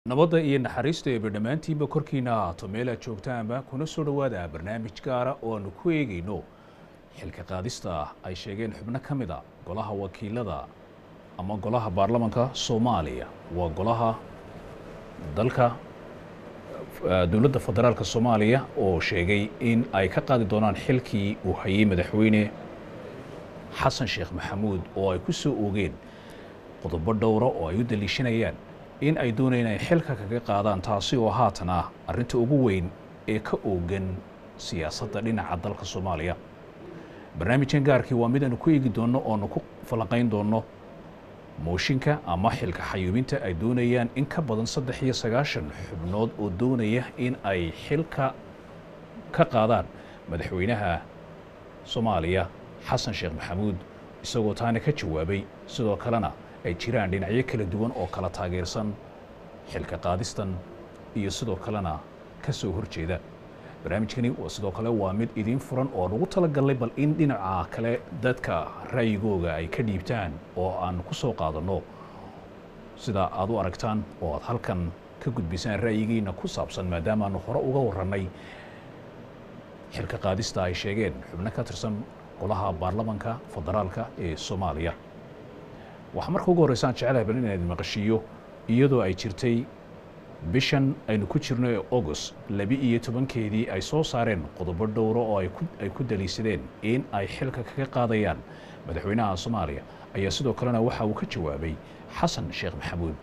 nabadda iyo naxariista eeba dhammaantiinba korkiina ahaato meel aad joogtaanba kuna soo dhowaada barnaamij gaara oo aanu ku eegayno xilka qaadista ah ay sheegeen xubno ka mid a golaha wakiilada ama golaha baarlamanka soomaaliya waa golaha dalka dowladda federaalka soomaaliya oo sheegay in ay ka qaadi doonaan xilkii uu hayay madaxweyne xasan sheekh maxamuud oo ay ku soo oogeen qodobo dhowra oo ay u daliishanayaan in ay doonayaan ay xilka kaga qaadaan taasi oo haatan ah arrinta ugu weyn ee ka oogan siyaasadda dhinaca dalka soomaaliya barnaamijkan gaarkii waa mid aanu ku eegi doonno oonu ku falanqayn doonno mooshinka ama xilka xayuubinta ay doonayaan in ka badan saddex iyo sagaashan xubnood oo doonaya in ay xilka ka qaadaan madaxweynaha soomaaliya xasan sheekh maxamuud isagoo taana ka jawaabay sidoo kalena ay jiraan dhinacyo kala duwan oo kala taageersan xilka qaadistan iyo sidoo kalena ka soo horjeeda barnaamijkani sidoo kale waa mid idiin furan oo aan ugu talagalnay bal in dhinaca kale dadka ra'yigooga ay ka dhiibtaan oo aan ku soo qaadanno sida aad u aragtaan oo aad halkan ka gudbisaan ra'yigiina ku saabsan maadaama aanu hore uga warrannay xilka qaadista ay sheegeen xubno ka tirsan golaha baarlamanka federaalka ee soomaaliya waxaa marka ugu horreysaan jecelahay bal inaan idin maqashiiyo iyadoo ay jirtay bishan aynu ku jirno ee august labi iyo tobankeedii ay soo saareen qodobo dhowro oo ay ku daliishadeen in ay xilka kaga qaadayaan madaxweynaha soomaaliya ayaa sidoo kalena waxa uu ka jawaabay xasan sheekh maxamuud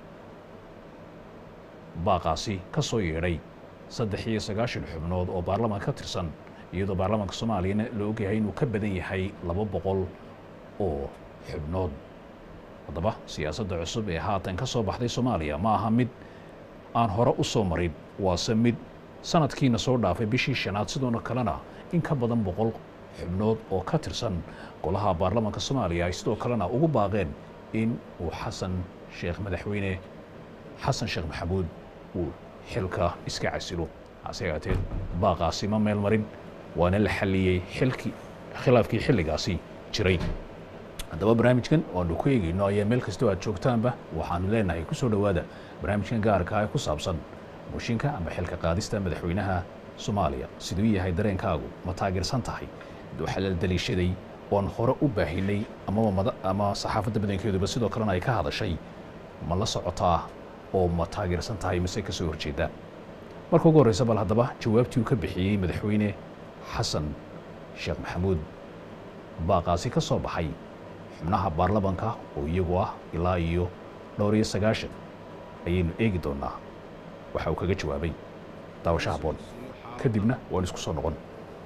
baaqaasi ka soo yeedhay saddex iyo sagaashan xubnood oo baarlaman ka tirsan iyadoo baarlamanka soomaaliyana la ogyahay inuu ka badan yahay laba boqol oo xubnood haddaba siyaasadda cusub ee haatan ka soo baxday soomaaliya ma aha mid aan hore u soo marin waase mid sanadkiina soo dhaafay bishii shanaad sidoona kalena in ka badan boqol xubnood oo ka tirsan golaha baarlamanka soomaaliya ay sidoo kalena ugu baaqeen in uu xasan sheekh madaxweyne xasan sheekh maxamuud uu xilka iska casilo hase yaatee baaqaasi ma meel marin waana la xalliyey xilkii khilaafkii xilligaasi jiray haddaba barnaamijkan oanu ku eegayno ayaa meel kastoo aad joogtaanba waxaanu leenahay ku soo dhowaada barnaamijkan gaarka ee ku saabsan mooshinka ama xilka qaadista madaxweynaha soomaaliya siduu yahay dareenkaagu ma taageersan tahay waxaa la daliishaday oon hore u baahinay amaba ama saxaafadda badankeeduba sidoo kalena ay ka hadashay ma la socotaa oo ma taageersan tahay mise ka soo horjeedaa marka ugu horreysa bal haddaba jawaabtii uu ka bixiyey madaxweyne xasan sheekh maxamuud baaqaasi ka soo baxay xubnaha baarlamanka oo iyagu ah ilaa iyo dhowr iyo sagaashan ayaynu eegi doonaa waxa uu kaga jawaabay daawasho habboon kadibna waan isku soo noqon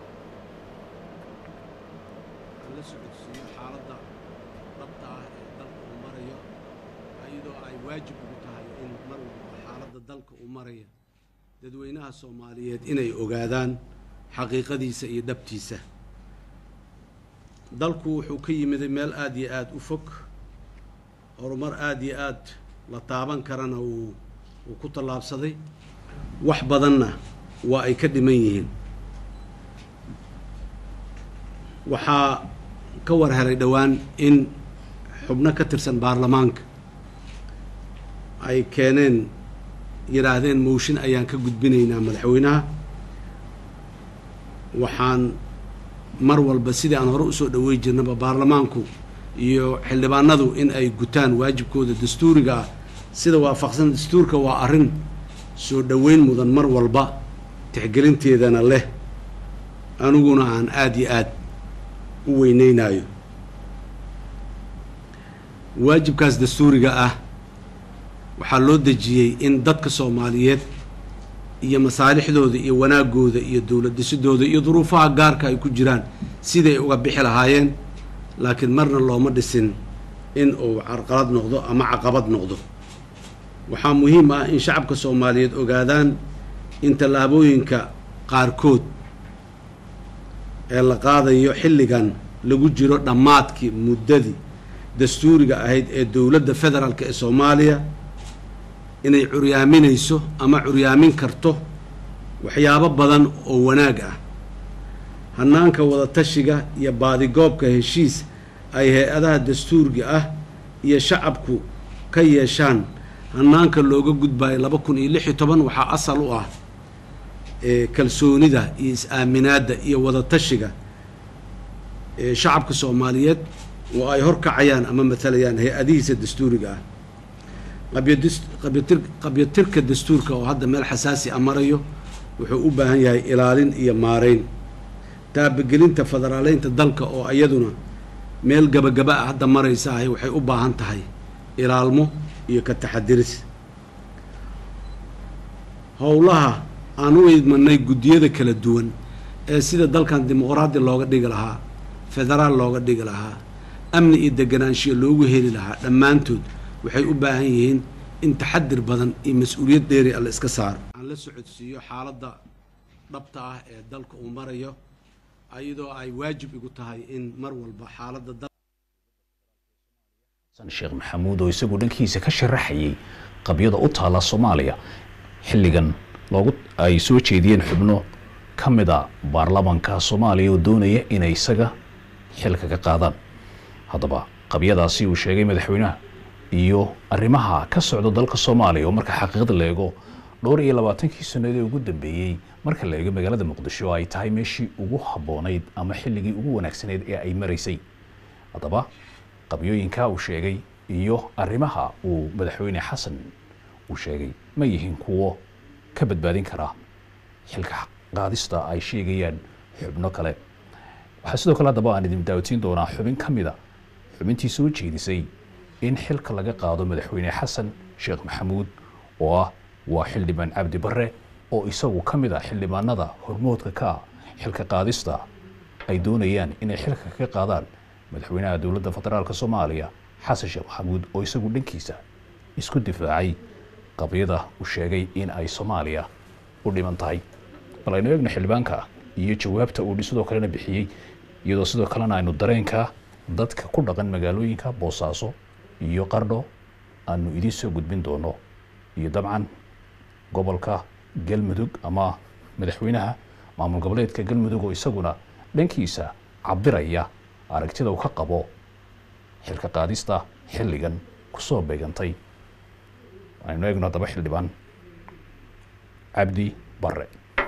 la socodsiiyo xaaladda dhabta ah ee dalka uu marayo iyadoo ay waajib ugu tahay in mar walba xaaladda dalka uu maraya dadweynaha soomaaliyeed inay ogaadaan xaqiiqadiisa iyo dhabtiisa dalku wuxuu ka yimiday meel aada iyo aada u fog horumar aada iyo aad la taaban karana uu uu ku tallaabsaday wax badanna waa ay ka dhiman yihiin waxaa ka war helay dhowaan in xubno ka tirsan baarlamaanka ay keeneen yidhaahdeen mooshin ayaan ka gudbinaynaa madaxweynaha waxaan mar walba sidii aan hore usoo dhawey jirnaba baarlamaanku iyo xildhibaanadu in ay gutaan waajibkooda dastuuriga ah sida waafaqsan dastuurka waa arrin soo dhoweyn mudan mar walba tixgelinteedana leh aniguna aan aada iyo aad u weyneynayo waajibkaas dastuuriga ah waxaa loo dejiyey in dadka soomaaliyeed iyo masaalixdooda iyo wanaagooda iyo dowlad dhisidooda iyo duruufaha gaarka ay ku jiraan siday uga bixi lahaayeen laakiin marna looma dhisin in uu carqalad noqdo ama caqabad noqdo waxaa muhiim ah in shacabka soomaaliyeed ogaadaan in tallaabooyinka qaarkood ee la qaadayo xilligan lagu jiro dhammaadkii muddadii dastuuriga ahayd ee dowladda federaalk ee soomaaliya inay curyaaminayso ama curyaamin karto waxyaabo badan oo wanaag ah hannaanka wadatashiga iyo baadigoobka heshiis ay hay-adaha dastuuriga ah iyo shacabku ka yeeshaan hanaanka looga gudbayo laba kun iyo lix iyo toban waxaa asal u ah kalsoonida iyo is-aaminaadda iyo wadatashiga shacabka soomaaliyeed oo ay horkacayaan ama matalayaan hay-adihiisa dastuuriga ah qabyatirka dastuurka oo hadda meel xasaasi a marayo wuxuu u baahan yahay ilaalin iyo maarayn taabagelinta federaaleynta dalka oo iyaduna meel gabagaba ah hadda maraysahay waxay u baahan tahay ilaalmo iyo ka taxadiris howlaha aan u idmanay guddiyada kala duwan ee sida dalkan dimuqraadi looga dhigi lahaa federaal looga dhigi lahaa amni iyo deganaanshiya loogu heli lahaa dhammaantood waxay u baahan yihiin in taxadir badan iyo mas-uuliyad dheeri a la iska saaro aan la socodsiiyo xaaladda dhabta ah ee dalka uu marayo iyadoo ay waajib igu tahay in mar walba xaaladda sheekh maxamuud oo isagu dhankiisa ka sharaxayay qabyada u taala soomaaliya xilligan loogu ay soo jeediyeen xubno ka mida baarlamanka soomaaliya oo doonaya inay isaga xilka ka qaadaan haddaba qabyadaasi uu sheegay madaxweynaha iyo arrimaha ka socda dalka soomaaliya oo marka xaqiiqda la eego dhowr iyo labaatankii sanadii ugu dambeeyey marka la eego magaalada muqdisho ay tahay meeshii ugu habboonayd ama xilligii ugu wanaagsanayd ee ay maraysay haddaba qabyooyinka uu sheegay iyo arrimaha uu madaxweyne xasan uu sheegay ma yihiin kuwo ka badbaadin kara xilka qaadista ay sheegayaan xubno kale waxaa sidoo kale haddaba aan idin daawatiin doonaa xubin ka mida xubintii soo jeedisay in xilka laga qaado madaxweyne xasan sheekh maxamuud oo ah waa xildhibaan cabdi barre oo isagu ka mid ah xildhibaanada hormoodka ka ah xilka qaadista ay doonayaan inay xilka ka qaadaan madaxweynaha dowladda federaalka soomaaliya xasan sheekh maxamuud oo isagu dhankiisa isku difaacay qabyada uu sheegay in ay soomaaliya u dhiman tahay bal aynu eegno xildhibaanka iyo jawaabta uu sidoo kalena bixiyey iyadoo sidoo kalena aynu dareenka dadka ku dhaqan magaalooyinka boosaaso iyo qardho aanu idiin soo gudbin doono iyo dabcan gobolka galmudug ama madaxweynaha maamul goboleedka galmudug oo isaguna dhankiisa cabiraya aragtida uu ka qabo xilka qaadista xilligan kusoo beegantay aynu eegno haddaba xildhibaan cabdi barre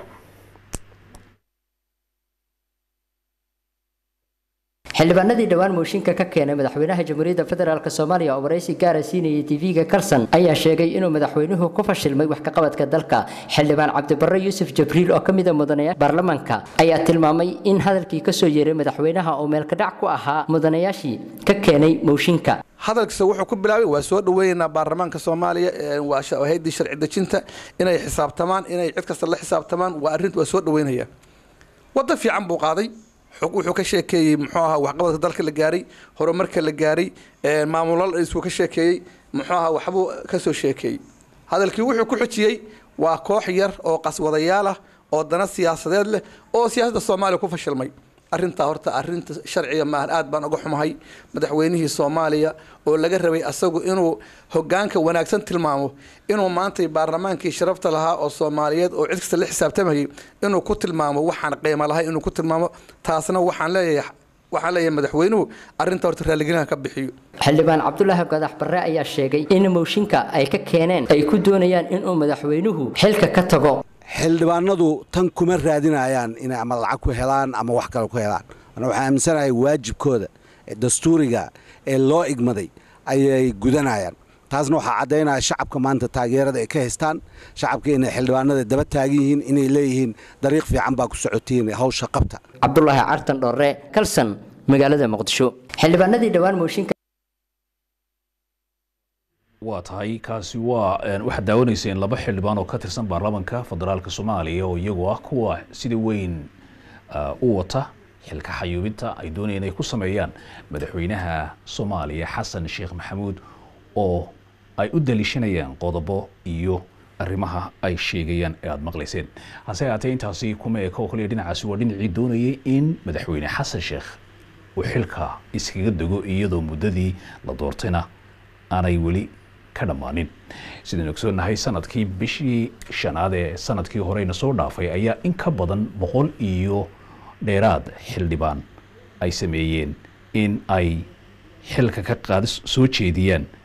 xildhibaanadii dhowaan mooshinka ka keenay madaxweynaha jamhuuriyadda federaalk soomaaliya oo waraysi gaara siinayay tv-ga karsan ayaa sheegay inuu madaxweynuhu ku fashilmay wax kaqabadka dalka xildhibaan cabdibarre yuusuf jabriil oo ka mida mudanayaasha baarlamaanka ayaa tilmaamay in hadalkii kasoo yeeray madaxweynaha oo meelkadhac ku ahaa mudanayaashii ka keenay mooshinka hadalkiisa wuxuu ku bilaabay waa soo dhaweynaynaa baarlamaanka soomaaliya waa hay-addii sharci dejinta inay xisaabtamaan inay cid kasta la xisaabtamaan waa arrin waa soo dhaweynaya wadda fiican buu qaaday wuxuu ka sheekeeyey muxuu ahaa waxqabadka dalka la gaaray horumarka la gaaray maamulal isuu ka sheekeeyey muxuu ahaa waxbuu ka soo sheekeeyey hadalkii wuxuu ku xujiyey waa koox yar oo qaswadayaal ah oo dana siyaasadeed leh oo siyaasadda soomaaliya ku fashilmay arrintaa horta arrinta sharciga maahan aad baan uga xumahay madaxweynihii soomaaliya oo laga rabay asagu inuu hogaanka wanaagsan tilmaamo inuu maantay baarlamaankii sharafta lahaa oo soomaaliyeed oo cid kasta la xisaabtamayay inuu ku tilmaamo waxaan qiimo lahay inuu ku tilmaamo taasna waxaan leeyahay waxaan leeyahay madaxweynuhu arrinta horta raalliginaha ka bixiyo xildhibaan cabdulaahi gadax barre ayaa sheegay in mooshinka ay ka keeneen ay ku doonayaan inuu madaxweynuhu xilka ka tago xildhibaanadu tan kuma raadinayaan inay ama lacag ku helaan ama wax kale ku helaan ana waxaan aaminsanahay waajibkooda ee dastuuriga ee loo igmaday ayay gudanayaan taasna waxaa caddaynaya shacabka maanta taageerada ay ka haystaan shacabka inay xildhibaanada daba taagan yihiin inay leeyihiin dariiq fiican baa ku socotiin hawsha qabta cabdulaahi cartan dhorre kalsan magaalada muqdisho xildhibaanadii dhowaan mooshinka waa tahay kaasi waa waxaad daawanayseen laba xildhibaan oo ka tirsan baarlamaanka federaalka soomaaliya oo iyagu ah kuwa sida weyn u wata xilka xayuubinta ay doonayeen inay ku sameeyaan madaxweynaha soomaaliya xasan sheekh maxamuud oo ay u daliishanayaan qodobo iyo arrimaha ay sheegayaan ee aada maqlayseen hase haatee intaasi kuma eka oo kaliya dhinacaasi waa dhinacii doonayay in madaxweyne xasan sheekh uu xilka iskaga dego iyadoo muddadii la doortayna aanay weli ka dhammaanin sidaynu ogsoonahay sanadkii bishii shanaad ee sanadkii horeyna soo dhaafay ayaa in ka badan boqol iyo dheeraad xildhibaan ay sameeyeen in ay xilka ka qaadis soo jeediyaan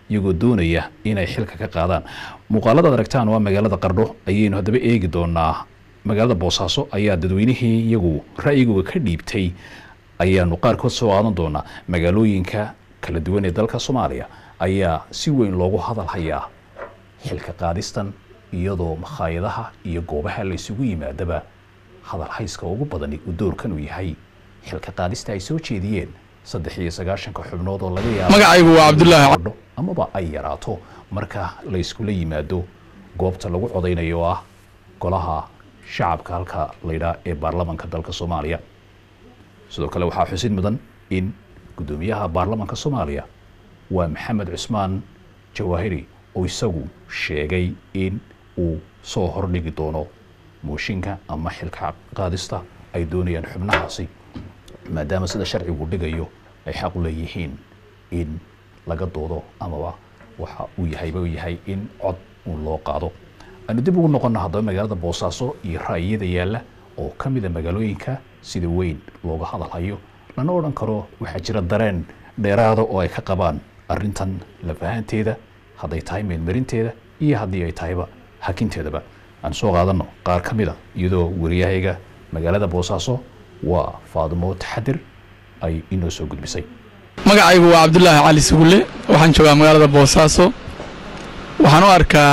iyagoo doonaya inay xilka ka qaadaan muuqaaladaad aragtaan waa magaalada qardho ayaynu haddaba eegi doonaa magaalada boosaaso ayaa dadweynihii iyagu ra'yigooga ka dhiibtay ayaanu qaarkood soo qaadan doonaa magaalooyinka kala duwan ee dalka soomaaliya ayaa si weyn loogu hadal hayaa xilka qaadistan iyadoo makhaayadaha iyo goobaha la isugu yimaadaba hadal hayska ugu badani uu doorkan uu yahay xilka qaadista ay soo jeediyeen saddex iyo sagaashanka xubnood oo laga yaabo magacaygu waa cabdulaahi Qardho amaba ay yaraato marka la iskula yimaado goobta lagu codaynayo oo ah golaha shacabka halka laydhaa ee baarlamanka dalka soomaaliya sidoo kale waxaa xusid mudan in guddoomiyaha baarlamanka soomaaliya waa maxamed cusmaan jawaahiri oo isagu sheegay in uu soo hordhigi doono mooshinka ama xilka qaadista ay doonayaan xubnahaasi maadaama sida sharcigu dhigayo ay xaq u leeyihiin in laga doodo amaba waxa uu yahayba uu yahay in cod uun loo qaado aynu dib ugu noqonna haddaba magaalada boosaaso iyo ra'yiyada yaalla oo ka mida magaalooyinka sida weyn looga hadalhayo lana odhan karo waxaa jira dareen dheeraada oo ay ka qabaan arrintan lafahanteeda hadday tahay meelmarinteeda iyo haddii ay tahayba hakinteedaba aan soo qaadanno qaar ka mida iyadoo wariyahayga magaalada boosaaso waa faadimo taxadir ay inoo soo gudbisay magacaygu waa cabdulaahi cali sugulle waxaan joogaa magaalada boosaaso waxaan u arkaa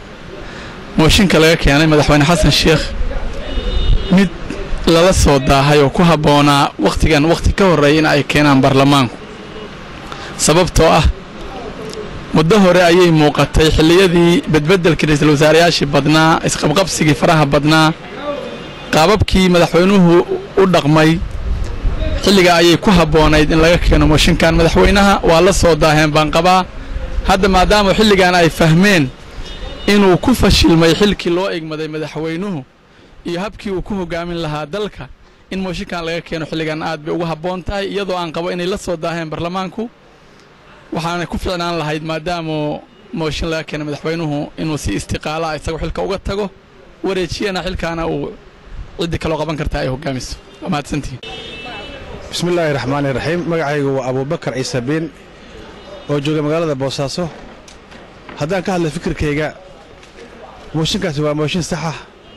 mooshinka laga keenay madaxweyne xasan sheekh mid lala soo daahay oo ku habboonaa wakhtigan wakhti ka horreeya in ay keenaan baarlamaanku sababtoo ah muddo hore ayay muuqatay xilliyadii bedbeddelkii ra'iisul wasaarayaashii badnaa isqabqabsigii faraha badnaa qaababkii madaxweynuhu u dhaqmay xilligaa ayay ku habboonayd in laga keeno mooshinkan madaxweynaha waa la soo daaheen baan qabaa hadda maadaama xilligan ay fahmeen inuu ku fashilmay xilkii loo egmaday madaxweynuhu iyo habkii uu ku hogaamin lahaa dalka in mooshinkan laga keeno xilligan aad bay ugu habboon tahay iyadoo aan qabo inay la soo daaheen baarlamaanku waxaana ku ficnaan lahayd maadaama mooshin laga keenay madaxweynuhu inuu si istiqaala isagoo xilka uga tago wareejiyana xilkaana uu ciddii kaloo qaban karta ay hogaamiso waa mahadsantihin bismi illaahi raxmaani raxiim magacaygu waa abuubakar ciise biin oo jooga magaalada boosaaso haddaan ka hadla fikirkayga mooshinkaasi waa mooshin saxa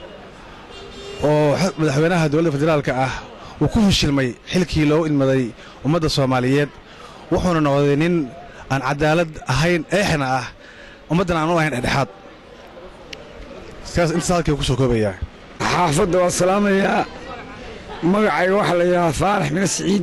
oo madaxweynaha dowladda federaalka ah uu ku fashilmay xilkii loo ilmaday ummadda soomaaliyeed wuxuuna noqday nin aan cadaalad ahayn eexna ah ummaddan aan u ahayn dhexdhexaad sidaas intaas halkii ku soo koobayaa xaafadda waa salaamayaa magacayga waxaa la yidhahaa faarax mine siciid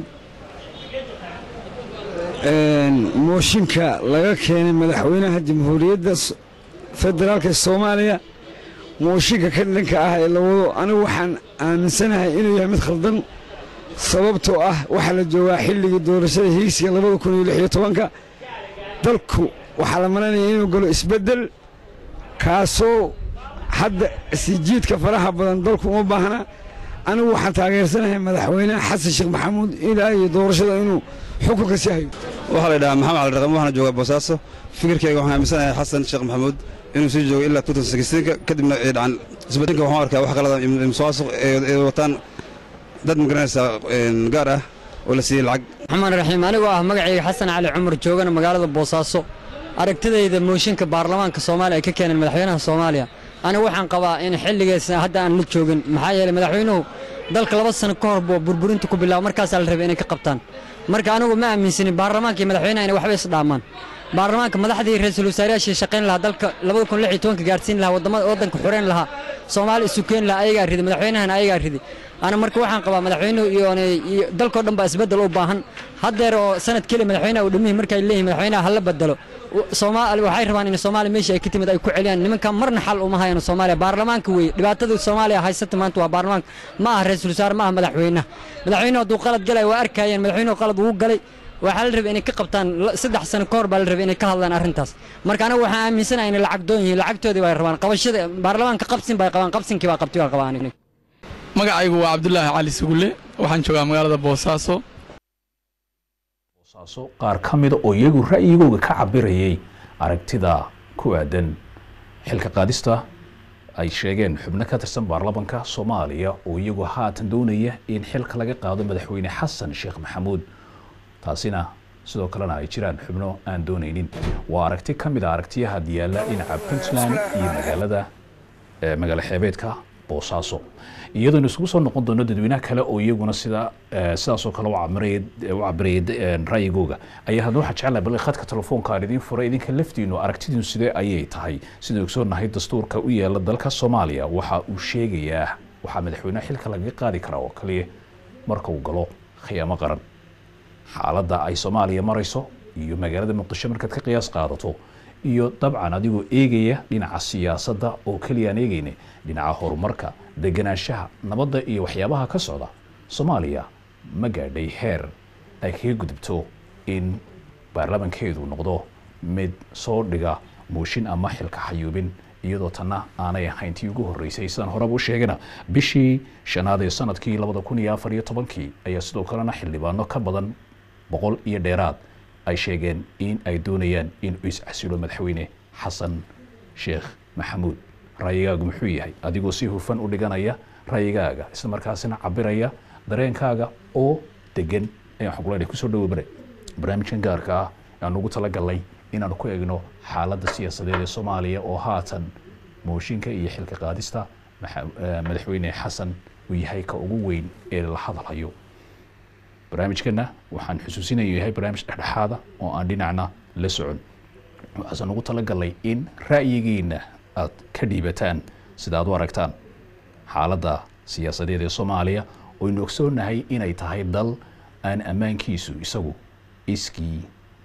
mooshinka laga keenay madaxweynaha jamhuuriyadda federaalka soomaaliya mooshinka ka dhanka ah ee la wado anigu waxaan aaminsanahay inuu yahay mid khaldan sababtoo ah waxaa la joogaa xilligii doorashada hiigsiga labada kun iyo lix iyo tobanka dalku waxaa la malanaya inuu galo isbeddel kaasoo hadda sijiidka faraha badan dalku uma baahna anigu waxaan taageersanahay madaxweynaha xasan sheekh maxamuud ilaa iyo doorashada inuu xukunka sii hayo waxaa la yidhahaa maxamed cali raqam waxaana joogaa boosaaso fikirkayga waxaan aaminsanahay xasan sheekh maxamuud inuu sii joogo ilaa ka kadibna ay dhacan isbeddelka waxaan arkaa wax kalada musuqmaasuq ee wataan dad magaranaysaa gaar ah oo la siiyey lacag raxmaan raxiim anigoo ah magacayga xasan cali cumar joogana magaalada boosaaso aragtidayda mooshinka baarlamaanka soomaaliya ay ka keeneen madaxweynaha soomaaliya anigu waxaan qabaa in xilligeesa hadda aan la joogin maxaa yeelay madaxweynuhu dalka laba sano ka hor buu burburinta ku bilaabo markaasaa la rabay inay ka qabtaan marka anigu ma aaminsanin baarlamaanka iyo madaxweynaha inay waxba isdhaamaan baarlamaanka madaxdii ra-iisul wasaarayaashii shaqayn lahaa dalka labada kun lix iyo tobanka gaarsiin lahaa wadamada waddanka xoreyn lahaa soomaali isu keeni lahaa ayagaa riday madaxweynahana ayagaa riday ana marka waxaan qabaa madaxweynuhu iyo iyo dalkoo dhan baa isbeddel u baahan haddeer oo sanad keliya madaxweynaha uu dhammihi markay leeyihin madaxweynaha hala bedelo soomaali waxay rabaan in soomaaliya meeshii ay ka timid ay ku celiyaan nimankan marna xal uma hayaan soomaaliya baarlamaanka weeye dhibaatada soomaaliya haysata maanta waa baarlamaanka ma aha ra-iisul wasaare ma aha madaxweynaha madaxweynuhu hadduu qalad galay waa arkayeen madaxweynuhu qalad wuu galay waxaa la rabay inay ka qabtaan saddex sano ka hor baa la rabay inay ka hadlaan arrintaas marka anigu waxaan aaminsanahay inay lacag doon yihiin lacagtoodii bay rabaan qabashada baarlamaanka qabsin bay qabaan qabsinkii baa qabti baa qabaa aniga magacaygu waa cabdulaahi cali sugulle waxaan joogaa magaalada boosaaso boosaaso qaar ka mida oo iyagu ra'yigooga ka cabirayay aragtida ku aadan xilka qaadista ay sheegeen xubno ka tirsan baarlamanka soomaaliya oo iyagu haatan doonaya in xilka laga qaado madaxweyne xasan sheekh maxamuud taasina sidoo kalena ay jiraan xubno aan doonaynin waa aragti ka mid a aragtiyaha yaalla dhinaca puntland iyo magaalada eh, magaalo xeebeedka boosaaso iyadoona isugu soo noqon doono dadweynaha kale oo iyaguna sida eh, sidaasoo kale u cabiraya u cabiraya eh, ra'yigooga ayaa haddana waxaa jecelahay bal khadka telefoonka aan idiin furay idinka laftiinu aragtidiinu sidee ayay tahay sidaan ogsoonahay dastuurka u yaala dalka soomaaliya waxa uu sheegayaa waxaa madaxweynaha xilka lagaga qaadi karaa oo kaliya marka uu galo khiyaamo qaran xaaladda ay soomaaliya marayso iyo magaalada muqdisho markaad ka qiyaas qaadato iyo dabcan adigoo eegaya dhinaca siyaasadda oo keliya aan eegayne dhinaca horumarka deganaanshaha nabadda iyo waxyaabaha ka socda soomaaliya ma gaadhay heer ay kaga gudubto in baarlamankeedu noqdo mid soo dhiga muushin ama xilka xayuubin iyadoo tanna aanay ahayn tii ugu horreysay sidaan horeba u sheegana bishii shanaad ee sanadkii labada kun iyo afar iyo tobankii ayaa sidoo kalena xildhibaano ka badan boqol iyo dheeraad ay sheegeen in ay doonayaan in uu iscasilo madaxweyne xasan sheekh maxamuud ra'yigaagu muxuu yahay adigoo si hufan u dhiganaya ra'yigaaga isla markaasina cabiraya dareenkaaga oo degan ayaan xogleynay kusoo dhawo bare barnaamijkan gaarka ah aan ugu talagalnay inaanu ku egno xaaladda siyaasadeed ee soomaaliya oo haatan mooshinka iyo xilka qaadista maxa- eh, madaxweyne xasan uu yahay ka ugu weyn ee la hadalhayo barnaamijkana waxaan xusuusinaya yahay barnaamij dhexdhexaada oo aan dhinacna la socon waxaasan ugu talagalnay in ra'yigiina aad ka dhiibataan sida aad u aragtaan xaaladda siyaasadeed ee soomaaliya oynu ogsoonahay inay tahay dal aan ammaankiisu isagu iskii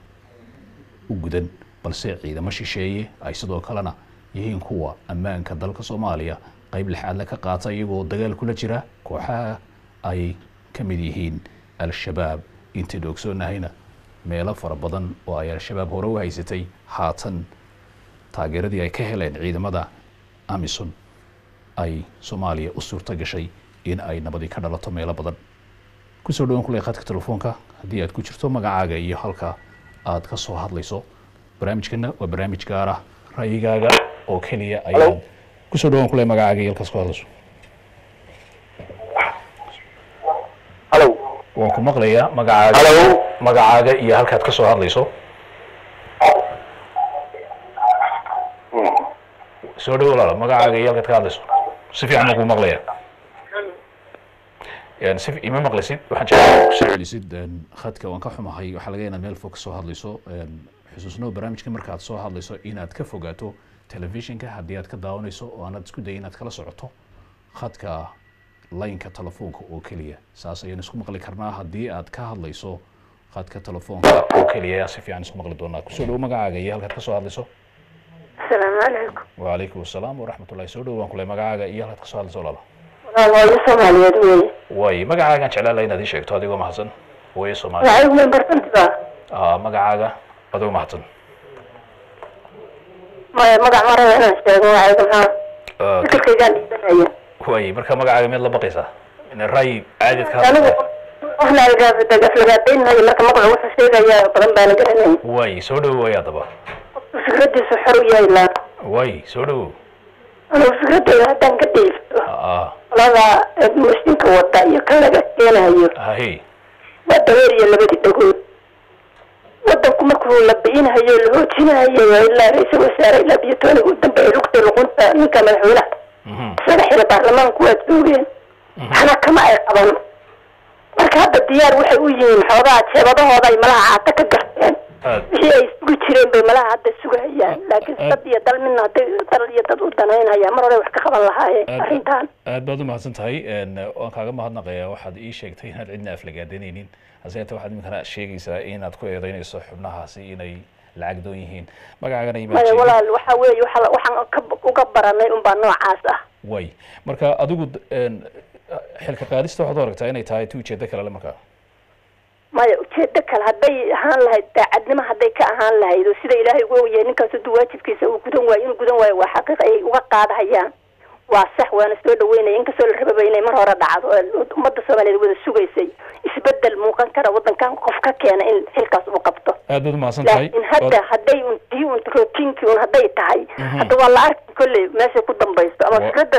u gudan balse ciidamo shisheeye ay sidoo kalena yihiin kuwa ammaanka dalka soomaaliya qayb lixaadle ka qaata iyagoo dagaal kula jira kooxaha ay ka mid yihiin al-shabaab intaynu ogsoonnahayna meelo fara badan oo ay al-shabaab hore u haysatay haatan taageeradii ay ka heleen ciidamada amison ay soomaaliya u suurto gashay in ay nabadi ka dhalato meelo badan kusoo dhawan kuley khadka telefoonka haddii aad ku jirto magacaaga iyo halka aad ka soo hadlayso barnaamijkana waa barnaamij gaar ah ra'yigaaga oo keliya ayaad kusoo dhawan kuley magacaaga iyo halkaas ku hadlayso waan ku maqlayaa magacaaga magacaaga iyo halkaad ka soo hadlayso soo dhawo walaala magacaaga iyo halkaad ka hadlayso si fiican baan kuu maqlayaa yani si ima maqlaysid waxaan jeclaa kusoo celisid een, khadka waan ka xumahay waxaa laga inaad meel fog ka soo hadlayso een, xusuusnoo barnaamijka markaad soo hadlayso inaad ka fogaato telefishinka haddii aad ka daawanayso oo aanaad isku dayay inaad kala socoto khadka laynka telefoonka oo keliya saas ayaan isku maqli karnaa haddii aad ka hadlayso khadka telefoonka oo keliya ayaa si fiican isku maqli doonaa kusoo dhawo magacaaga iyo halkaad ka soo hadlayso asalaamu calaykum وعليكم السلام ورحمة الله soo dhawaan kule magacaaga iyo halkaad kasoo hadlayso walaala walaal hooyo soomaaliyeed weeye way magacaagaan jeclaan laha inaad ii sheegto adigoo mahadsan hooyo soomaali waxay ugu bartantiba ah magacaaga adigoo mahadsan maya magac ma raba inaan sheego waxayga maxaa Ah, fikirkaygaan dhiibanaya way marka magacaaga miyaad la baqaysaa in ray caadid ka anigu hadlaysaa qofna aflagaadaynhayo marka magacu wuxuu sheegayaa badan baana garanaya way soo dhawo way haddaba qofku fikradiisu xor u yahay laa way soo dhawo anigu fikradeyda haddaan ka dhiibto ah qolada mooshinka wata iyo kan laga keenayo hahe waa dabeer iyo labadii dhagood wadanku markuu la bi'inhayo la hoojinahayo waa ilaa ra-iisul wasaare ilaa biyatooniga u dambeeya lugta luqunta ninka madaxweynaha isaga xira baarlamaanku waa joogeen waxna kama ay qaban marka hadda diyaar waxay u yihiin xoogaa jeebadahooda ay malaha caata ka garteen wixii ay sugi jireen bay malaha hadda sugahayaan laakiin dad iyo dal midna hadday dal iyo dad u danaynhaya mar hore wax ka qaban lahaayeen arrintan aad baad u mahadsan tahay een, waan kaaga mahadnaqayaa waxaad ii sheegtay inaad cidna aflagaadanaynin hase yeetee waxaad iminkana sheegaysaa inaad ku eedeynayso xubnahaasi inay lacag doon yihiin magacaagana imaad maya sheegin. walaal waxa weeye waxa la- waxaan ka- uga baranay unbaa noocaas ah way marka adigu d- een, xilka qaadista waxaad u aragtaa inay tahay ti ujeedo kale le markaa maya ujeedo kale hadday ahaan lahayd daacadnimo hadday ka ahaan lahayd oo sida ilaahay ugu ogyahay ninkaas hadduu waajibkiisa uu gudan waayo inuu gudan waayo waa xaqiiq ay uga qaadahayaan waa sax waana soo dhaweynaya inkastoo la rababa inay mar hore dhacdo oo ummadda soomaaliyeed wada sugaysay isbedel muuqan kara wadankan qof ka keena in xilkaas uu qabto aad baad u mahadsan tahay laakiin hadda hadday un tii un rootiinkii un hadday tahay hadda waa la arki kolley meeshay ku dambayso ama Wa- fikradda shacabka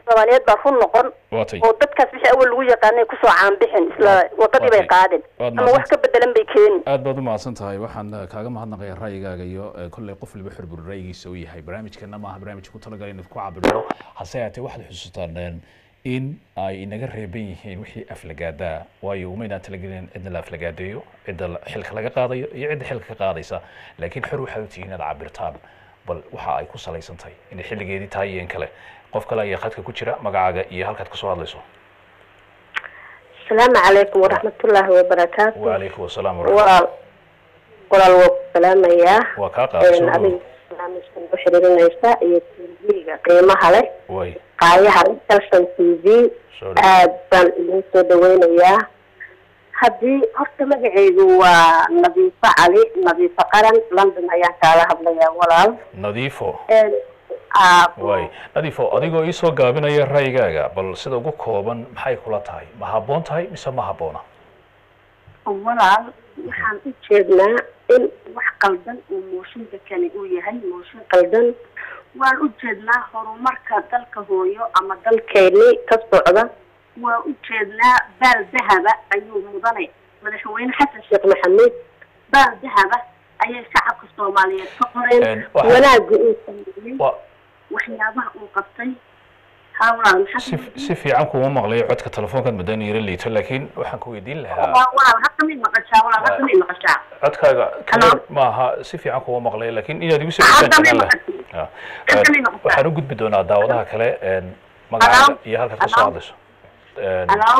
soomaaliyeed baa run noqon waatay oo dadkaas wixii awal lagu yaqaanay kusoo caanbixin isla wadadii bay Waatay. qaadeen Waad ama wax mahadsan- ka bedelan bay keeni aad baad u mahadsan tahay waxaan eh, kaaga mahadnaqayaa ra'yigaaga iyo eh, kolley qof waliba xurbur ra'yigiisa u yahay barnaamijkana maaha barnaamij ku talagalay inaad ku cabirno hase yaatee waxaad xusuutaan een, in ay inaga reeban yihiin wixii aflagaadaa waayo umaynaan talagelin cidna la aflagaadeeyo cidda la- xilka laga qaadayo iyo cidda xilka ka qaadaysa laakiin xor waxaad u tihiin inaad cabirtaan bal waxa ay ku salaysan tahay inay xilligeedii tahay iyo in kale qof kale ayaa khadka ku jira magacaaga iyo halkaad kasoo hadlayso asalaamu calaykum waraxmatullaahi wabarakaatu wacalaykum wasalaam waraxmat walaal walaal waa ku salaamayaa waa kaa qaaday soo adiga dhow barnaamijkan ku xiriirinaysa iyo tv-ga qiimaha leh way qaayaha leh calson t v soo dhow aad baan idin soo dhaweynayaa haddii horta magacaygu waa nadiifo cali nadiifo qaran london ayaan kaala hadlayaa walaal nadiifo Een, aa, way nadiifo adigoo iisoo gaabinaya ra'yigaaga bal sida ugu kooban maxay kula tahay ma habboon tahay mise ma habboona walaal waxaan u jeednaa in wax qaldan uu mooshinka kani uu yahay mooshin qaldan waan u jeednaa horumarka dalka hooyo ama dalkeeni ka socda waan u jeednaa baal dahaba ayuu mudanay madaxweyne xasan sheekh maxamuud baal dahaba ayay shacabka soomaaliyeed ka qoreen Een, waxa- wanaagga uu sameeyey Wa- waxyaabaha uu qabtay haa walaal maxaa si si fiican kuma maqlayo codka telefoonkaad madaan yara liito laakiin waxaan ku weydiin lahaa Waa- walaal hadda may maqashaa walaal hadda may maqashaa codkaaga Hello? clear maaha si fiican kuma maqlayo laakiin inaad igu soo Hadda dhawaan may jeclaan lahaa maqashaa Ah, Hadda may een, maqashaa waxaan u gudbi doonaa daawadaha kale een, magacaaga iyo halkaad kasoo Hello? hadlayso Een, Hello?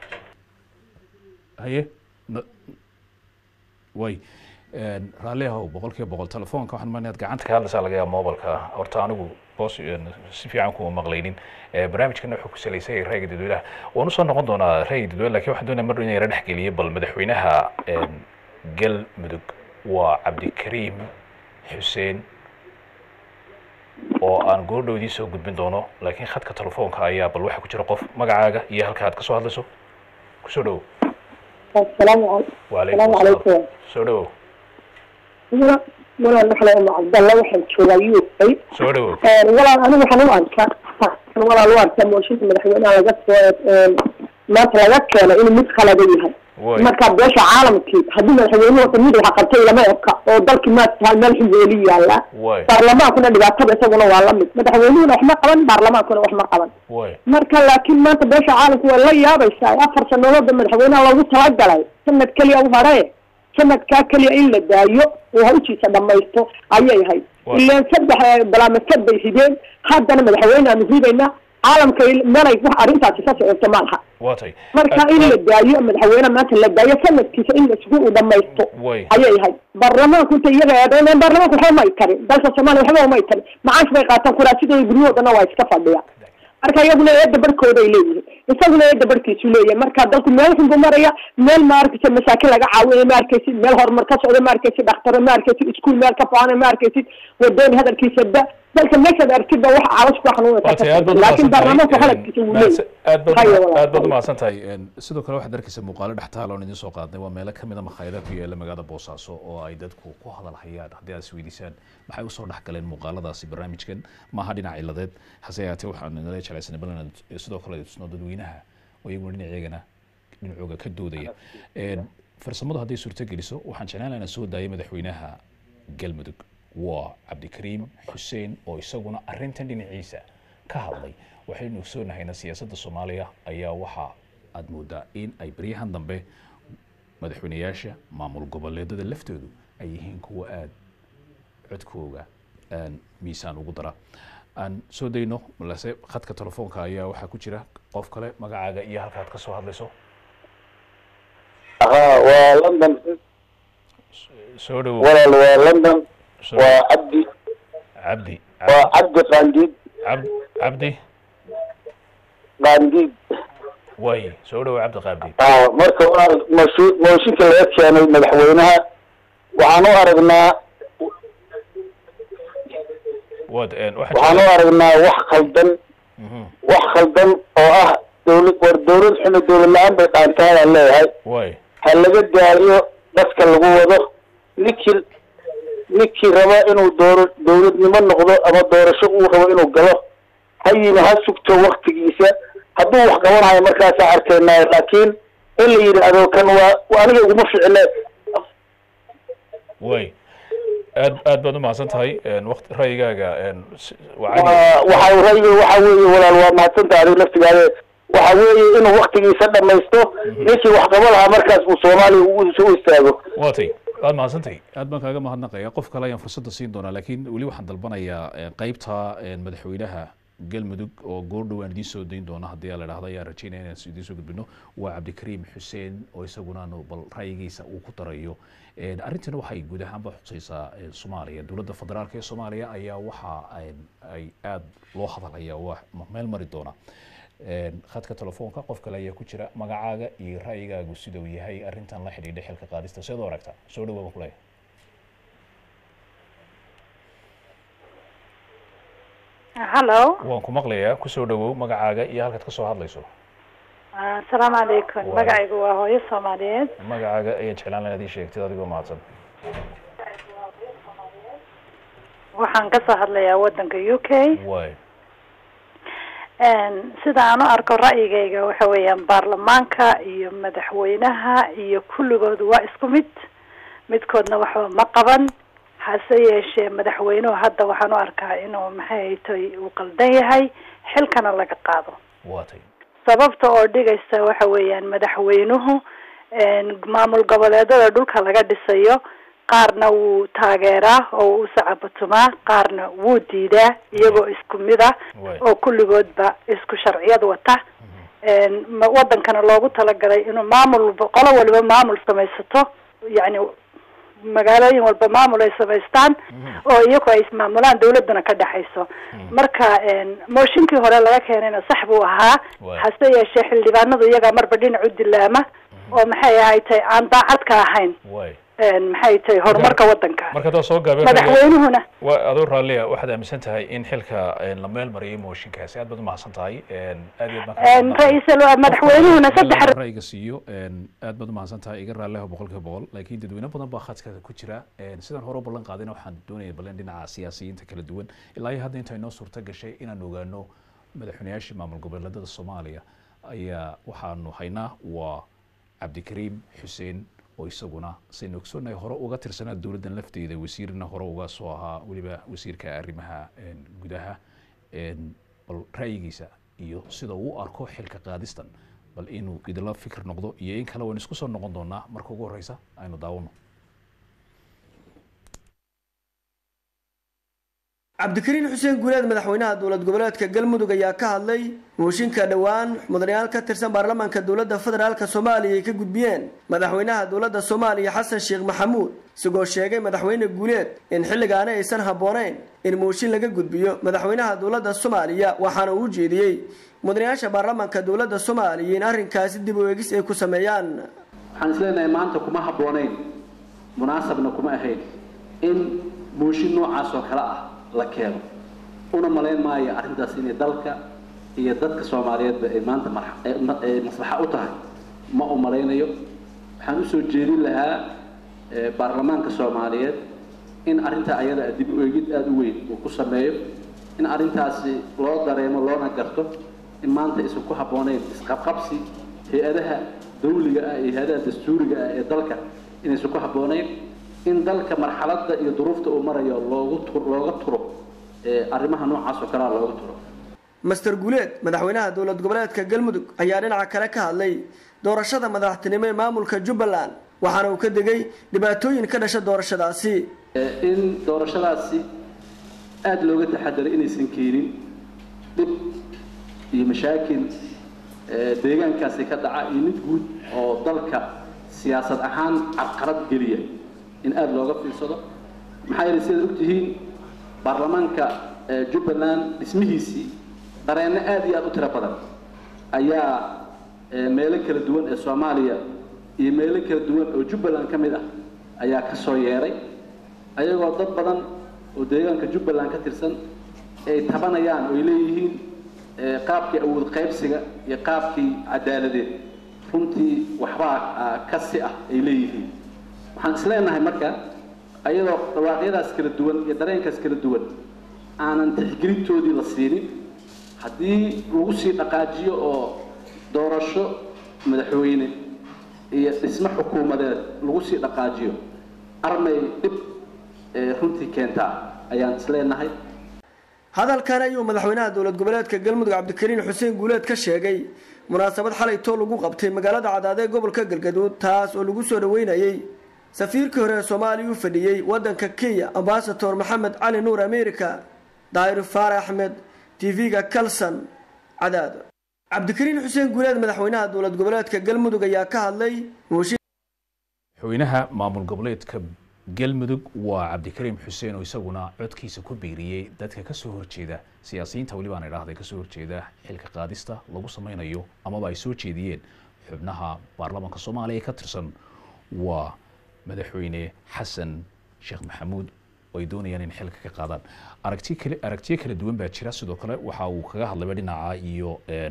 haye na- way Een, raalli ahow boqolkiiba boqol telefoonka waxaan maanaad gacanta ka hadlaysaa laga yaaba mobilka horta anigu boos een, si fiican kuma maqlaynin Ee, barnaamijkana wuxuu ku salaysan yahay ra'yiga dadweynaha waan usoo noqon doonaa ra'yiga dadweyne laakiin waxaan doonaya mar in yara dhex geliyo bal madaxweynaha een, galmudug waa cabdikariim xuseen oo aan goordhow idiin soo gudbin doono laakiin khadka telefoonka ayaa bal waxaa ku jira qof magacaaga iyo halka aad kasoo hadlayso kusoo dhowow asalaamu calaykum wacalaykum Salaamu asalaam calaykum. soo dhowow walaal waxaa la cabdalla waxaan joogaa UK soo dhowow walaal anigu waxaan u arkaa walaal u arkaa mooshinka madaxweynaha laga soo maanta laga keeno inuu mid khalada yahay way marka beesha caalamkii haddii madaxweynuhu wata mid waxa qabtay lama eka oo dalkii maatahay meel xilweeli yaala way baarlamaankuna dhibaatada isaguna waa la mid madaxweynuhuna wax ma qaban baarlamaankuna wax ma qaban way marka laakiin maanta beesha caalamku waa la yaabaysaa afar sanadooda madaxweynaha loogu talagalay sanad keliya u hare sanadkaa keliya in la daayo oo hawshiisa dhamaysto ayay ahayd Waa. ileen saddex eh, balaamad bay rideen haddana madaxweyne aanu ridaynaa caalamka il- melay wax arrintaasi ka socoto ma laha waa tay marka in la daayo madaxweyne maanta la daayo sanadkiisa in isugu uu dhamaysto way ayay ahayd baarlamaanku inta iyaga eedeyneen baarlamaanku waxba may tarin dalka soomaaliya waxba umay tarin macaash bay qaataan kuraasidooda guryahoodana waa iska fadhiya marka iyaguna eedda barhkooda ay leeyihiin isaguna eedda barhkiisu leeyahay marka dalku meel xun buu maraya meel ma arkaysid masaakin laga caawinayo ma arkaysid meel horumar ka socda ma arkaysid dhakhtaro ma arkaysid iskuul meel ka faana ma arkaysid wadoon hadalkiisa da dalka meeshaad aragtid ba wax caawas ku xanuunaysa waa tay aad baad laakiin baarlamaanku umahadsan hadalkiisa wuu tahay leeyahay aad baad Hayo walaal. aad baad umahadsan tahay Een, sidoo kale waxaad arkaysa muuqaalo dhextaal oon idiin soo qaadnay waa meelo kamid a makhaayadaha ku yaala magaalada boosaaso oo ay dadku ku hadal hayaan haddii aad isweydiisaan maxay usoo dhex galeen muuqaaladaasi barnaamijkan maaha dhinac ciladeed hase yaatee waxaan nala jeclaysanay bal inaan sidoo kale tusno dadweynaha oo iyaguna dhinaciyagana dhinacooga ka doodaya Een, farsamadu hadday suurto geliso waxaan jeclaan lahaa inaan soo daayay madaxweynaha galmudug waa cabdikariim xuseen oo isaguna arrintan dhinaciisa ka hadlay waxaynu ogsoonahaynaa siyaasadda soomaaliya ayaa waxa aad moodaa in ay baryahan dambe madaxweynayaasha maamul goboleedada laftoodu ay yihiin kuwa aad codkooga aan miisaan ugu dara aan soo dayno balse khadka telefoonka ayaa waxaa ku jira qof kale magacaaga iyo halkaad ka soo hadlayso ها ولندن soo dhowow ولا ولندن soo وعبدي cabdi وعبدي قانديد cab cabdi قانديد way soo dhowow cabdi qaabdi اه marka waa mooshin mooshinka laga keenay madaxweynaha waxaan u aragnaa waad een, waxaa waxaan u jira- aragnaa wax khaldan Mhm. wax khaldan oo ah dowlad war dowlad xun iyo dowlad la-aan bay qaantaanaan leeyahay way ha laga daayo dadka lagu wado ninkii ninkii raba inuu dooro dowladnimo noqdo ama doorasho uu rabo inuu galo ha yimi ha sugto waktigiisa hadduu wax qabanayo markaasaa arkeenayo laakiin in la yidhaahdo kan waa waa aniga iguma ficile way aad aad baad u mahadsan tahay waqti ra'yigaaga s- waa waa cadi waxa ra'yiga waxa weeye walaal waa mahadsantahay adiga naftigaade waxa weeye inuu waktigiisa dhamaysto ninkii wax qaba lahaa markaas uu soomaaliya u u istaago waatay waad mahadsantahay aad baan kaaga mahadnaqaya qof kale ayaan fursadda siin doonaa laakiin weli waxaan dalbanayaa eh, qeybta eh, madaxweynaha galmudug oo goordhow aan idiin soo dayn doona haddii aa la dhahda ayaan rajeynaya inaan idiin soo gudbino waa cabdikariim xuseen oo isaguna aanu bal ra'yigiisa uu ku darayo Eh, arrintana waxay guud ahaanba xusaysaa eh, soomaaliya dowladda federaalka ee soomaaliya ayaa waxa ay- ay aad loo hadalaya waa meel mari doona Een, khadka telefoonka qof kale ayaa ku jira magacaaga iyo ra'yigaagu sida uu yahay arrintan la xidhiidha xilka qaadista seed u aragtaa soo dhawaaba kuleeya hallo waan ku maqlayaa kusoo dhawow magacaaga iyo halkaad kasoo hadlayso asalaamu calaykum Wa- magacaygu waa hooyo soomaaliyeed magacaaga ayaan jeclaan lahaa inaad ii sheegtid adigoo mahadsan waxaan kasoo hadlayaa wadanka u k way sida aan u arko ra'yigayga waxa weeyaan baarlamaanka iyo madaxweynaha iyo kulligoodu waa isku mid midkoodna waxba ma qaban hase yeeshee madaxweynuhu hadda waxaan u arkaa inuu maxay tay uu qaldan yahay xilkana laga qaado waatay sababta oo dhigaysa waxa weeyaan madaxweynuhu een, maamul goboleedada dhulka laga dhisayo qaarna wuu taageeraa oo wuu sacabatumaa qaarna wuu diidaa iyagoo isku mid ah oo kulligoodba isku sharciyad wata een, ma- wadankana loogu talagalay inuu maamul walba- qolo waliba maamul samaysato yacni magaalooyin walba maamul ay samaystaan oo iyagu ay ismaamulaan dawladana ka dhexayso marka een, mooshinkii hore laga keenayna sax buu ahaa hase yeeshee xildhibaanadu iyagaa marba dhinac u dilaama oo maxay ahay tay aan daacad ka ahayn way een, maxay tahay horumarka wadanka marka hadaa soo gaabeen madaxweynuhuna waa adoo raalliya waxaad aaminsan tahay in xilka een, la meel mariyay mooshinkaasi aad baad u mahadsan tahay een, aad iyo aad baan kaaga een, mahadnaqayaa. ra-iisul madaxweynuhuna saddex ra'yiga siiyo een, aad baad u mahadsan tahay iga raalliha boqolkiiba boqol laakiin dadweyne badan baa khadka ku jira een, sidaan hore u ballan qaadina waxaan doonaya ballan dhinaca siyaasiyiinta kala duwan ilaa iyo hadda inta inoo suurta gashay inaan ogaano madaxweynayaashii maamul goboleedada soomaaliya ayaa waxaanu haynaa waa cabdikariim xuseen oo isaguna saynu ogsoonnahay hore uga tirsanaa dowladdan lafteeda wasiirna hore uga soo ahaa weliba wasiirka arrimaha een, gudaha een, bal ra'yigiisa iyo sida uu u arko xilka qaadistan bal inuu idinla fikir noqdo iyo in kale waynu isku soo noqon doonaa marka ugu horeysa aynu daawano cabdikariin xuseen guuleed madaxweynaha dowlad goboleedka galmudug ayaa ka hadlay mooshinka dhowaan mudanayaal ka tirsan baarlamaanka dowladda federaalk soomaaliya ay ka gudbiyeen madaxweynaha dowladda soomaaliya xasan sheekh maxamuud isagoo sheegay madaxweyne guuleed in xilligaani aysan habboonayn in mooshin laga gudbiyo madaxweynaha dowladda soomaaliya waxaana uu jeediyey mudanayaasha baarlamaanka dowladda soomaaliya in arrinkaasi dib u eegis ay ku sameeyaan waxaan isleenahay maanta kuma habboonayn munaasabna kuma ahayn in mooshin noocaas oo kale ah la keeno una malayn maayo arrintaas inay dalka iyo dadka soomaaliyeedba ay maanta marx- ee ma- ee maslaxa u tahay ma u malaynayo waxaan usoo jeedin lahaa ee, baarlamaanka soomaaliyeed in arrintaa ayada dib u eegid aada u weyn uu ku sameeyo in arrintaasi loo dareemo loona garto in maanta isan ku habboonayn isqabqabsi hay-adaha dawliga ah iyo hay-adaha dastuuriga ah ee dalka inaysan ku habboonayn in dalka marxaladda iyo duruufta uu marayo loogu tu- looga turo ee arrimaha noocaas oo kalea looga turo master guuleed madaxweynaha dowlad goboleedka galmudug ayaa dhinaca kale ka hadlay doorashada madaxtinimo ee maamulka jubbaland waxaana uu ka degay dhibaatooyin ka dhasha doorashadaasi Ee, in doorashadaasi aada looga taxadaray inaysan keenin dhib iyo mashaakil ee, deegaankaasi ka dhaca iyo mid guud oo dalka siyaasad ahaan carqalad geliya in aada looga fiirsado maxaa yeelay sidaad ogtihiin baarlamaanka ee, jubbaland dhismihiisii dareenno aada iyo aada u tiro badan ayaa ee, meelo kala duwan ee soomaaliya iyo meelo kala duwan oo jubbaland ka mid ah ayaa ka soo yeeray ayagoo dad badan oo deegaanka jubbaland ka tirsan ay tabanayaan oo ay leeyihiin ee, qaabkii awood qaybsiga iyo qaabkii cadaaladeed runtii waxbaa ah, kasi ah ay leeyihiin waxaan isleenahay marka ayadoo dhawaaqyadaas kala duwan iyo dareenkaas kala duwan aanan tixgelintoodii la siinin haddii lagu sii dhaqaajiyo oo doorasho madaxweyne iyo dhismo xukuumadeed lagu sii dhaqaajiyo armay dhib ee runtii keentaa ayaan isleenahay hadalkan ayuu madaxweynaha dowlad goboleedka galmudug cabdikariin xuseen guuleed ka sheegay munaasabad xalay too lagu qabtay magaalada cadaad ee gobolka galgaduud taas oo lagu soo dhaweynayey safiirkii hore ee soomaaliya u fadhiyey wadanka kenya ambasador maxamed cali nuur america daahir faare axmed tv-ga kalson cadaad cabdikariin xuseen guuleed madaxweynaha dowlad goboleedka galmudug ayaa ka hadlay madaxweynaha maamul goboleedka galmudug waa cabdikariim xuseen oo isaguna codkiisa ku biiriyey dadka kasoo horjeeda siyaasiyiinta weli baan idhaahday kasoo horjeeda xilka qaadista lagu sameynayo amaba ay soo jeediyeen xubnaha baarlamaanka soomaaliya ee ka tirsan waa madaxweyne xasan sheekh maxamuud oo ay doonayaan in xilka ka qaadaan aragti kale aragtiyo kala duwan baa jira sidoo kale waxa uu kaga hadlayba dhinaca iyo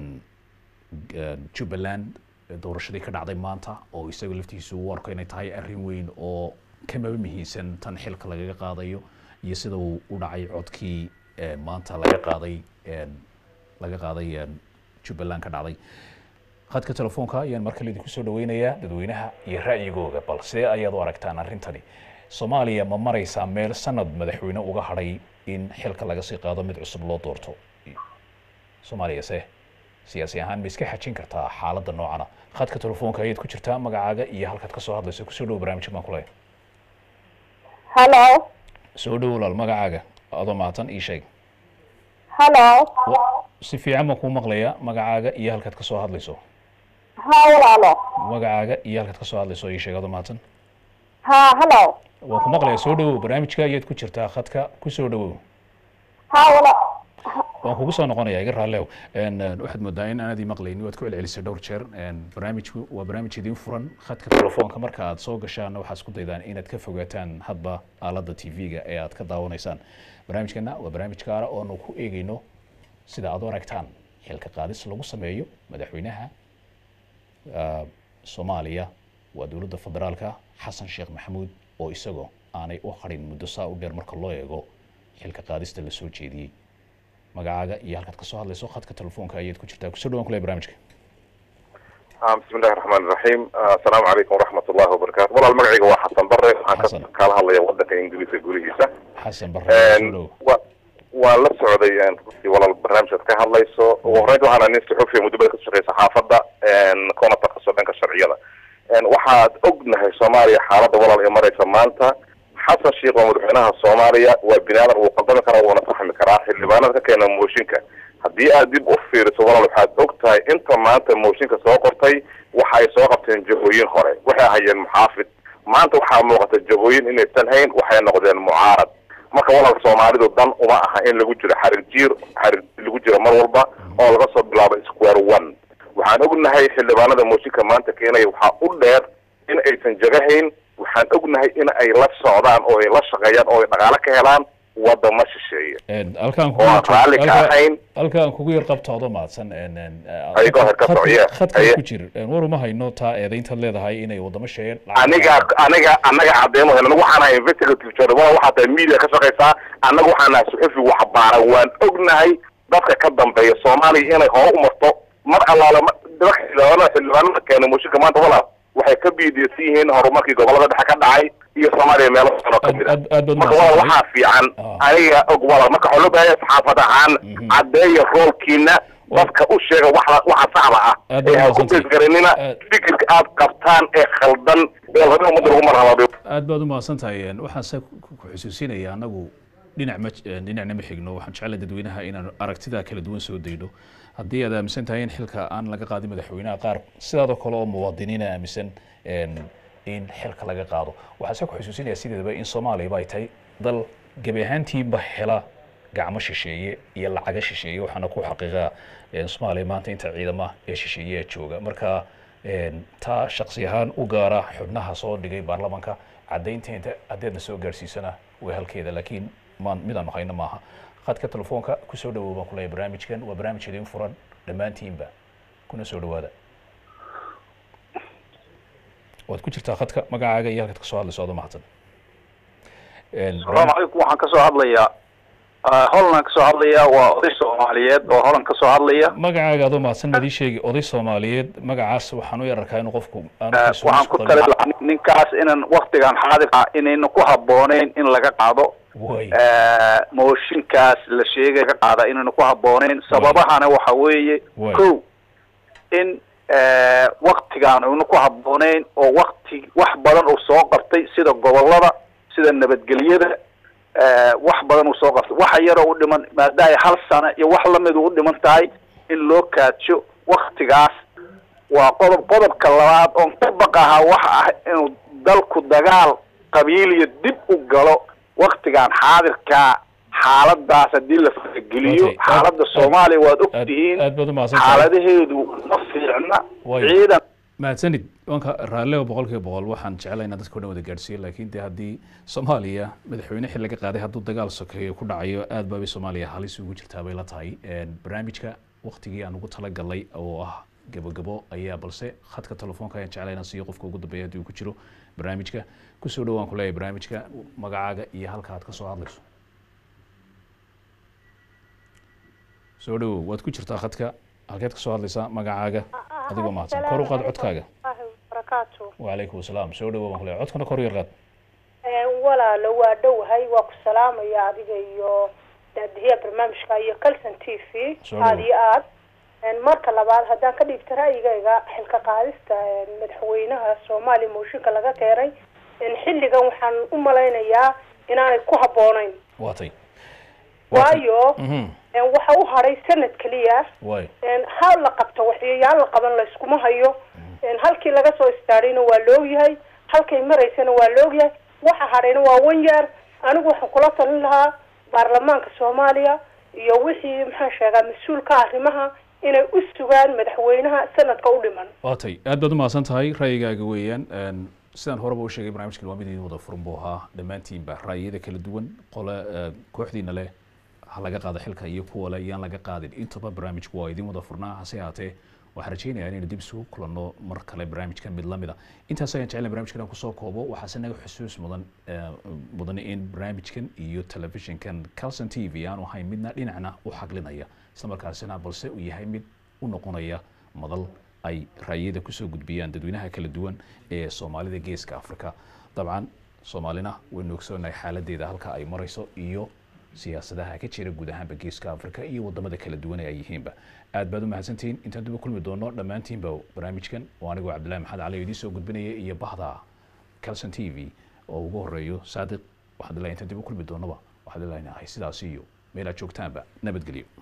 jubbaland doorashadii ka dhacday maanta oo isaga laftiisu u arko inay tahay arrin weyn oo kamaba muhiimsan tan xilka lagaga qaadayo iyo sida uu u dhacay codkii maanta laga qaaday laga qaaday jubbaland ka dhacday khadka telefoonka ayaan mar kale idinku soo dhaweynayaa dadweynaha iyo ra'yigooga bal sidee ayaad u aragtaan arrintani soomaaliya ma maraysaa meel sanad madaxweyne uga hadhay in xilka laga sii qaado mid cusub loo doorto soomaaliya se siyaasi ahaan ma iska xajin kartaa xaaladda noocana khadka telefoonka ayaad ku jirtaa magacaaga iyo halkaad kasoo hadlayso kusoo dhowo barnaamijka baan kuleeyahay Hello. soo dhowo walaal magacaaga adoo mahadsan ii sheeg Hello. si fiican baan kuu maqlayaa magacaaga iyo halkaad kasoo hadlayso Ha walaalo. magacaaga iyo halkaad kasoo hadlayso ii sheeg adoo mahadsan Ha hello. waan ku maqlayaa soo dhowow barnaamijka ayaad ku jirtaa khadka kusoo dhowow Ha wala. waan kugu soo noqonayaa iga raallew waxaad moodaa in aanad ii maqlaynin waad ku celcelisay dhowr jeer barnaamijku waa barnaamij idiin furan khadka telefoonka marka aad soo gashaan waxaad isku daydaan inaad ka fogaataan hadba aaladda tv-ga ee aad ka daawanaysaan barnaamijkana waa barnaamij gaara oonu ku eegeyno sida aad u aragtaan xilka qaadis lagu sameeyo madaxweynaha soomaaliya waa dowladda federaalka xasan sheekh maxamuud oo isagoo aanay u harin muddo saa u dheer marka loo eego xilka qaadista lasoo jeediyey magacaaga iyo halkaad kasoo hadlayso khadka telefoonka ayaad ku jirtaa kusoo dhawaan kule barnaamijka بسم الله الرحمن الرحيم السلام عليكم ورحمة الله وبركاته والله المقعيق هو حسن بري waxaan ka kala hadlaya wadanka ingiriiska gurigiisa xasan waa la socday runtii walaal barnaamijkaad ka hadlayso ugu horreynta waxaana nin suxufiya muddo badan ka shaqeeya saxaafadda kuna takhaso dhanka sharciyada waxaad ognahay soomaaliya xaaladda walaal ee maraysa maanta xasan sheekh waa madaxweynaha soomaaliya waa bini aadan wuu qaldami karaa wuuna fahmi karaa xildhibaanada ka keena mooshinka haddii aad dib u fiiriso walaal waxaad og tahay inta maanta mooshinka soo qortay waxa ay soo qabteen jahooyin hore waxay hayeen muxaafid maanta waxaa muuqata jahooyin inaysan hayn waxay noqdeen mucaarad marka walaal soomaalidu dan uma aha in lagu jiro xarig jiir xarig lagu jiro mar walba oo laga soo bilaabo square one waxaan ognahay xildhibaanada mooshinka maanta keenaya waxaa u dheer in aysan jagahayn waxaan ognahay in ay la socdaan oo ay la shaqeeyaan oo ay dhaqaale ka helaan wadama shisheeye halkaan oo aan raalli ka ahayn halkaan kugu yar qabtoodo mahadsan Ayagoo heer ka socya. khadka Aye. ku jir war uma hayno taa eedayntaad leedahay inay wadamo sheeyeen aniga aniga anaga cadeemo hel anagu waxaan ahay investigative journal waxaa tahay media ka shaqeysaa annaga waxaan nahay suxufi wax baaran waan ognahay dadka ka dambeeya soomaaliya inay hore u marto mar allaale ma- dadka xildhibaanada xildhibaanada keena mooshinka maanta walaal waxay ka biidiysan yihiin horumarkii gobolada dhexe ka dhacay iyo soomaaliya meelo badan oo kamid ah marka walaal waxaa fiican aniga og walaal marka waxaa loo baahan yahay saxaafad ahaan caddeeya roolkiina dadka u sheega waxa waxa saxda ah Aad ee baad ha ku mahadsantahay. beesgaranina fikirka aad qabtaan ee khaldan ee laga ummadda lagu marhabaabay aad baad u mahadsan tahay waxaan se ku ku xusuusinaya anagu dhinac ma dhinacna ma xigno waxaan jeclay dadweynaha inaan aragtida kala duwan soo dayno haddii aad aaminsan tahay in xilka aan laga qaadin madaxweynaha qaar sidaadoo kale oo muwaadiniina aaminsan een, in xilka laga qaado waxaan se ku xusuusinaya sideedaba in soomaaliyaba ay tahay dal gebi ahaantiiba hela gacmo shisheeye iyo lacaga shisheeye waxaana ku xaqiiqa een, soomaaliya maanta inta ciidama ee shisheeye ee jooga marka een, taa shaksi ahaan u gaara xubnaha soo dhigay baarlamanka caddaynteeda haddeedna soo gaarsiisana way halkeeda laakiin maan midaan hayno maaha khadka telefoonka kusoo dhawow baan kuleeyahay barnaamijkan waa barnaamij idin furan dhammaantiinba kuna soo dhawaada waad ku jirtaa khadka magacaaga iyo halkaad kasoo hadlayso adoo mahadsan Een, asalaamu calaykum waxaan kasoo hadlayaa holland kasoo hadlaya waa oday soomaaliyeed oo holland kasoo hadlaya magacaaga adoo mahadsan adii sheegi oday soomaaliyeed magacaas waxaan u yararkaa inuu qofku aanu kalsooni waxaan isku ku qabin. tali lahaa ninkaas inan waktigan xaadirka inayna ku habbooneyn in laga qaado Way. mooshinkaas la sheegay ka qaada inayna ku habbooneyn sababahana waxa weeye Way. ko in waktigaan ayna ku habbooneyn oo wakti wax badan uu soo qabtay sida gobolada sida nabadgelyada eh, wax badan uu soo qabtay waxa yaroo u dhiman maadaama hal sano iyo wax lamid u dhiman tahay in loo kaadsho waktigaas waa qodob qodobka labaad oon ka baqahaa waxa ah inuu dalku dagaal qabiiliya dib u galo waktigan xaadirkaa xaaladaas haddii la farageliyo Okay, aad- xaaladda aad- soomaaliya waad og aad- tihiin aad baad u mahadsantahay. xaaladaheedu ma fiicna Way. ciidan mahadsanid wanka raalliba boqolkiiba boqol waxaan jeclay inaan dadka o dhan wada gaadhsiiyo laakiin de haddii soomaaliya madaxweyne xil laga qaaday hadduu dagaal sokeeyo ku dhacayo aad baabay soomaaliya halis ugu jirtaa bay la tahay barnaamijka waktigii aan ugu talagalay oo ah gabogabo ayaa balse khadka telefoonka ayaan jeclay inaan siiyo qofka ugu dambeeya haddii uu ku jiro barnaamijka kusoo dhowaan ku leeyahay barnaamijka magacaaga iyo halka aad ka soo hadlayso soo dhowow waad ku jirtaa khadka halkeed ka soo hadlaysaa magacaaga adigoo mahadsan kor u qaad codkaaga barakaatu وعليكم السلام soo dhawow baan ku leeyahay codkana kor u yar qaad walaalo waa dhowahay waa ku salaamaya adiga iyo daadihiya barnaamijka iyo calson t v Soo dhawow. aada iyo aad marka labaad haddaan ka dhiibta ra'yigayga xilka qaadista madaxweynaha soomaaliya mooshinka laga keenay xilligan waxaan u malaynayaa inaanay ku habboonayn waatay waayo Mhm. waxa u hadhay sanad keliya waay ha la qabto waxyayaal la qaban layskuma hayo halkii laga soo istaadhayna waa loogyahay halkay maraysana waa loogyahay waxa hadhayna waa wan year anigu waxaan kula talin lahaa baarlamaanka soomaaliya iyo wixii maxaan sheegaa mas-uulka arrimaha inay u sugaan madaxweynaha sanadka u dhiman waatay aad baad u mahadsan tahay ra'yigaaga weeyaan Een, sidaan horeba u sheegay barnaamijkan waa mid idin wada furan buu ahaa dhammaantiinba ra'yiyada kala duwan qole eh, kooxdiina leh ha laga qaado xilka iyo kuwa leh yaan laga qaadin intaba barnaamijku waa idin wada furnaa hase haatee waxaan rajaynayaa inaynu dib isugu kulanno mar kale barnaamijkan mid lamid a intaas ayaan jeclay barnaamijkan aan kusoo koobo waxaase naga xusuus mudan eh, mudan in barnaamijkan iyo telefishinkan calson t v aanu ahayn midna dhinacna u xaglinaya islamarkaasina balse uu yahay mid u noqonaya madal ay raayada kusoo gudbiyaan dadweynaha kala duwan ee soomaalida geeska afrika dabcan soomaalina waynu ogsoonahay xaaladeeda halka ay marayso iyo siyaasadaha ka jira guud ahaanba geeska afrika iyo wadamada kala duwan ee ay yihiinba aad baad u mahadsantihiin intaan dib u kulmi doono dhammaantiinba barnaamijkan oo anigoo cabdillahi maxamed cali oo idiin soo gudbinaya iyo bahda calson t v oo ugu horeeyo saadiq waxaan ilahay intaan dib u kulmi doonaba waxaan ilahay nahay sidaas iyo meel aad joogtaanba nabadgelyo